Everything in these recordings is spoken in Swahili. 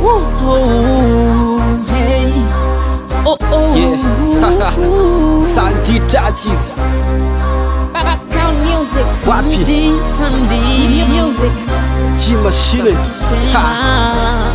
Oh, hey. Oh, oh. Yeah. Santi touches. Background music. Wapi? Sunday, Sunday. Music. G machine. Ha.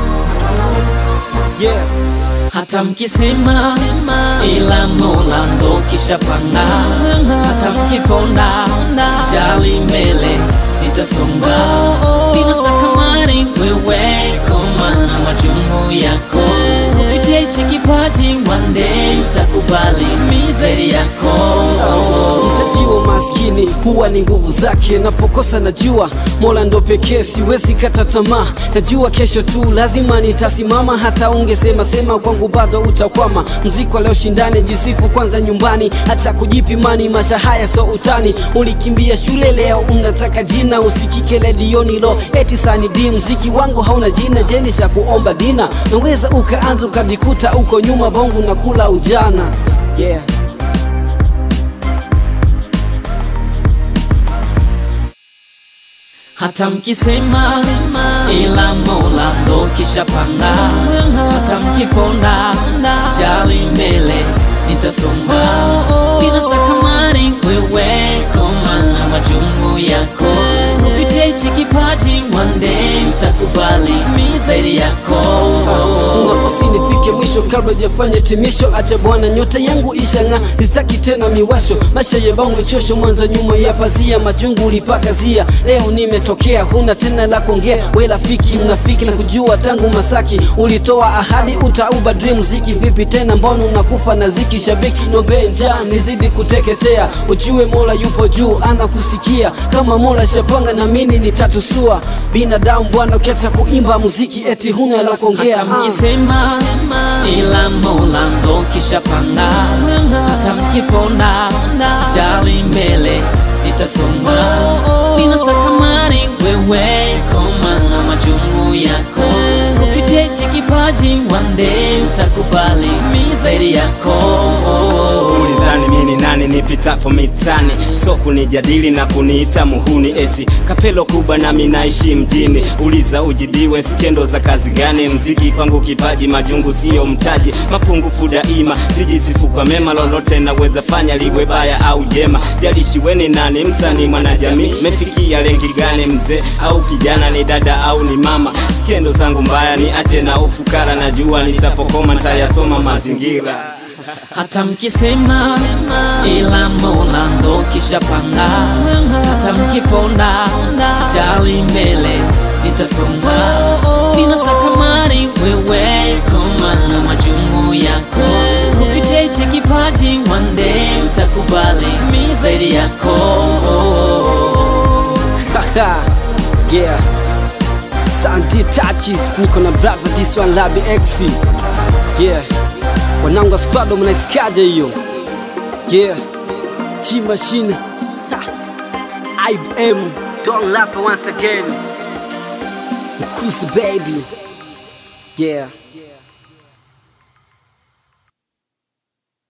Yeah. hata mkisema ila Mola ndo kishapanga, hata mkiponda sijali mbele nitasonga, bila sakamari wewe koma na majungu yako kupitia hichi kipaji, one day utakubali mizeri yako Mtaji wa maskini huwa ni nguvu zake. Napokosa najua Mola ndo pekee, siwezi kata tamaa. Najua kesho tu lazima nitasimama, hata ungesema sema kwangu bado utakwama. Mziki wa leo shindane, jisifu kwanza nyumbani, hata kujipimani. Maisha haya so utani, ulikimbia shule leo unataka jina, usikike redioni lo eti sani di. Mziki wangu hauna jina, jeni cha kuomba dina, naweza ukaanza ukajikuta uko nyuma, bongo na kula ujana yeah. hata mkisema ila Mola ndo kishapanga, hata mkiponda sijali mbele nitasonga, bila sakamari wewe koma na majungu yako kupitia hichi kipaji, one day utakubali mizeri yako Unafosi nifike mwisho kabla jafanya timisho, acha bwana nyota yangu ishang'aa, sitaki tena miwasho, maisha yembao michosho, mwanzo nyuma ya pazia, majungu ulipakazia, leo nimetokea, huna tena la kuongea, we rafiki mnafiki na kujua tangu Masaki, ulitoa ahadi utaubadili muziki, vipi tena, mbona unakufa na ziki, shabiki nombe njaa nizidi kuteketea, ujue Mola yupo juu, anakusikia kama Mola shapanga, na mimi nitatusua binadamu bwana, ukiacha kuimba muziki eti huna la kuongea hata ah. mkisema ila Mola ndo kishapanga, hata mkiponda sijali mbele nitasonga, bila sakamari wewe koma na majungu yako kupitia hichi kipaji, one day utakubali mizeri yako ulizani mini nani nipitapo mitani so kunijadili na kuniita muhuni eti kapelo kubwa nami naishi mjini uliza ujibiwe skendo za kazi gani mziki kwangu kipaji majungu siyo mtaji mapungufu daima sijisifu kwa mema lolote naweza fanya liwe baya au jema jalishiweni nani msanii mwanajamii mefikia lengi gani mzee au kijana ni dada au ni mama skendo zangu mbaya ni ache na ufukara najua nitapokoma ntayasoma mazingira hata mkisema ila Mola ndo kishapanga, hata mkiponda sijali mbele nitasonga, bila sakamari wewe koma na majungu yako kupitia hichi kipaji, one day utakubali mizeri yako yeah. Santi touches niko na brother this one Labi X yeah. Wanangu spado mnaisikiaje hiyo yeah. T machine Ha. IBM don't lap once again Kusi baby yeah